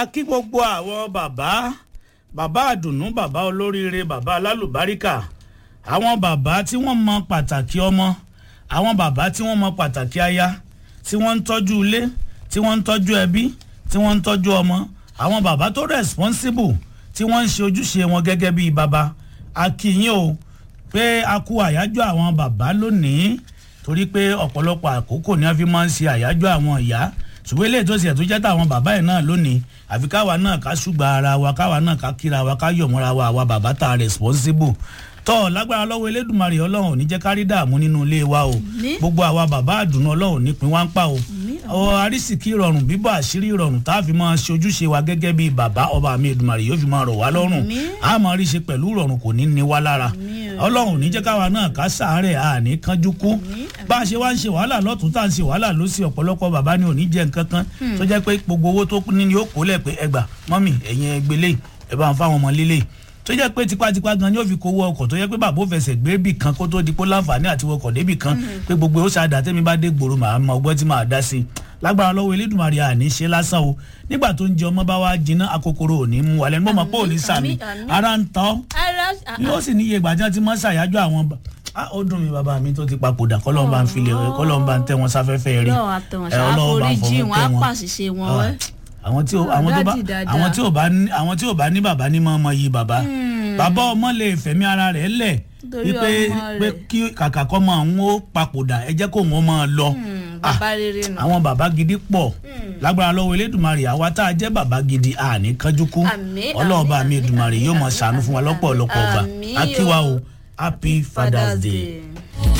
a kí gbogbo àwọn bàbá bàbá àdùnnú bàbá olóríire bàbá alálùbáríkà àwọn bàbá tí wọ́n mọ pàtàkì ọmọ àwọn bàbá tí wọ́n mọ pàtàkì aya tí wọ́n ń tọ́jú ilé tí wọ́n ń tọ́jú ẹbí tí wọ́n ń tọ́jú ọmọ àwọn bàbá tó responsible tí wọ́n ń ṣe ojúṣe wọn gẹ́gẹ́ bíi bàbá a kí yín o pé a kú àyájọ́ àwọn bàbá lónìí torí pé ọ̀pọ̀lọpọ̀ àkókò ni wọ́n fi máa ń ṣe àyájọ́ àwọn ìyá ṣùgbọ́n eléyìí tó ṣe tó jẹ́ táwọn bàbá yìí náà lónìí àfi káwa náà ká ṣùgbọ́n ara wa káwa náà ká kíra wa ká yọ̀mọ́ra wa àwa bàbá tá a responsible tọ́ lágbára lọ́wọ́ elédùnmarè ọlọ́run ò ní jẹ́ kárí dààmú nínú ilé wa o gbogbo àwa bàbá àdùnnú ọlọ́run nípìn wá ń pa o ọ arísìkí ìrọ̀rùn bíbọ̀ àṣírí ìrọ̀rùn tá a fi máa ṣe ojúṣe wa gẹ́gẹ́ bí bàbá ọba mi Èdùmàrè yóò fi máa rọ̀ wá lọ́rùn a máa rí ṣe pẹ̀lú ìrọ̀rùn kò ní ní wá lára ọlọ́run ò ní jẹ́ káwa náà ká sàárẹ̀ a ní kánjú kú bá a ṣe wá ń ṣe wàhálà lọ́tún tá à ń ṣe wàhálà lọ́sí ọ̀pọ̀lọpọ̀ bàbá ni ò ní jẹ nǹkan kan tó jẹ́ pé gbogbo owó tó ní ni ó kó lẹ̀ pé ẹgbà mọ́mì ẹ̀yin ẹgbẹ́lẹ́ ẹ bá ń fáwọn ọmọ lílé tó jẹ́ pé tipátipá gan ni ó fi kówó ọkọ̀ tó jẹ́ pé bàbá ò fẹsẹ̀ gbé bì kan kó tó di pé láǹfààní àti wọkọ̀ débì kan pé gbogbo ó ṣáàdà tẹ́mi bá dé gbòòrò màá mọ ọgbọ́n tí màá dá sí i lágbára lọ́wọ́ elédùnmarè àní ṣe lásán o nígbà tó ń jẹ ọmọ bá wá jiná akokoro ò ní mú wa lẹ́nu mọ́ pé ò ní sàmì ara ń tọ́ yóò sì níye ìgbà tí wọ́n ti mọ́ ṣàyájọ́ àwọn ó dùn mí bàbá mi tó ti papòdà kọ́lọ́n bá ń filẹ̀ kọ́lọ́n bá ń tẹ́ wọn sáfẹ́fẹ́ rí ọlọ́run bá ń fọwọ́ tẹ́ wọn àwọn tí àwọn tó bá àwọn tí ò bá ní àwọn tí ò bá ní bàbá ní mọ́ ọmọ yìí bàbá bàbá ọmọ lè fẹ̀mí ara rẹ̀ lẹ̀ wípé pé kí kàkà kọ́ mọ àwọn ó papòdà ẹ jẹ́ kó wọn máa lọ àwọn bàbá gidi pọ̀ lágbára lọ́wọ́ elédùnmarè àwa tá a jẹ́ bàbá gidi àní kánjú kú ọlọ́ọ̀bá mi èdùnmarè yóò mọ̀ ṣàánú fún wa lọ́pọ̀lọpọ̀ ọgbà akíwa o happy father's day.